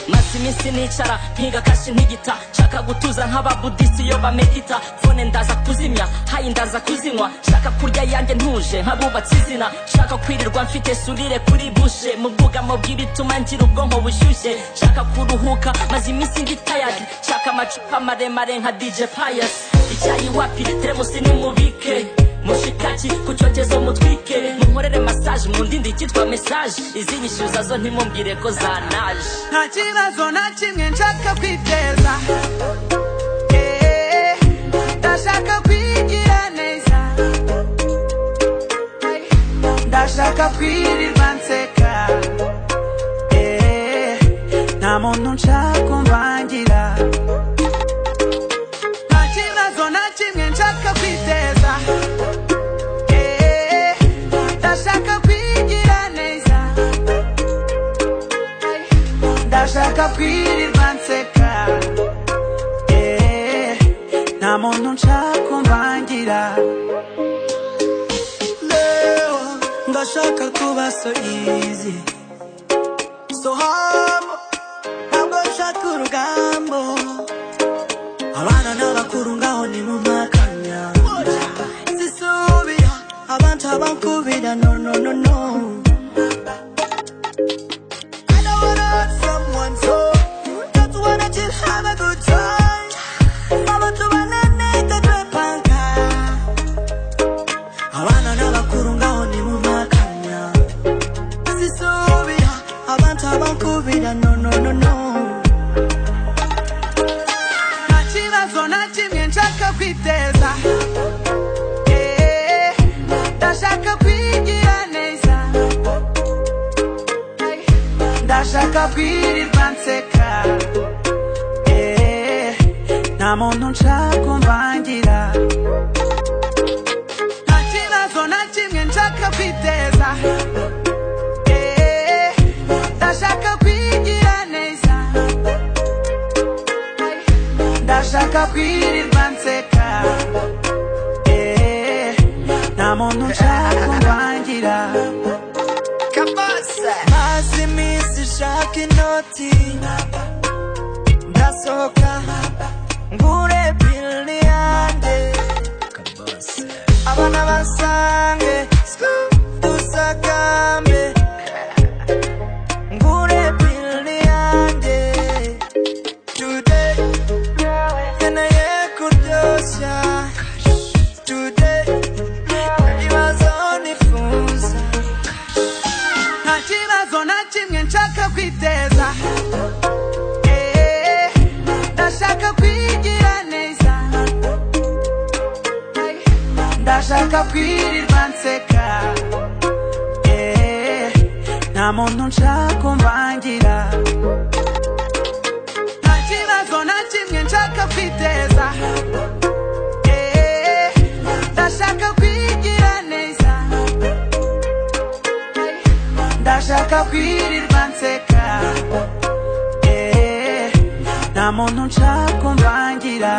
maze iminsi nicara nkiga kashi ntigita nshaka gutuza nk'ababudisi iyo bamedita fone ndaza kuzimya hayi ndaza kuzinywa nshaka kurya yanjye ntuje nk'abubatse izina nshaka kwirirwa mfite surire kuri bushe mu bwugamo bw'ibituma ngira ubwonko bushyushye nshaka kuruhuka maze iminsi ndi tayari nshaka amacupa maremare nka dj payasi icyayi wapi teremusi nimubike mushikaki ku cyokezo mutwike munkorere masaje mundinde icyitwa mesaje izi nyishyuza zo ntimumbwire ko zanaje nta kibazo na kimwe nshaka kwiteza Eh, ndashaka kwigira neza Hey, ndashaka kwirirwa nseka Eh, nta muntu nshaka umvangira nta kibazo na kimwe nshaka kwiteza Eh, ndashaka kwigira neza ndashaka kwirirwa nseka Eh, nta muntu nshaka umvangira leo ndashaka kuba so easy so hard ntabwo nshaka urugambo abana n'abakuru ngaho ni mu makanya sisubira abantu abankubira no no no no I don't wanna hurt someone so just wanna just have a good time abantu bananeka twepanka abana n'abakuru ngaho ni mu makanya sisubira abantu abankubira no no no no nta kibazo na kimwe nshaka kwiteza Eh, ndashaka kwigira neza Hey, ndashaka kwirirwa nseka Eh, nta muntu nshaka umvangira nta kibazo na kimwe nshaka kwiteza Eh, ndashaka kwigira neza ndashaka kwirirwa nseka Eh, nta muntu nshaka umwangira maze iminsi nshaka inoti ndasohoka ngure pili yanjye abana basange dusakambe ngure pili yanjye today nkeneye kuryoshya today ibibazo nifuza nta kibazo na kimwe nshaka kwiteza Eh, ndashaka kwigira neza Hey, ndashaka kwirirwa nseka Eh, nta muntu nshaka umvangira nta kibazo na kimwe nshaka kwiteza Eh, ndashaka kwigira neza ndashaka kwirirwa nseka Eh, nta muntu nshaka umvangira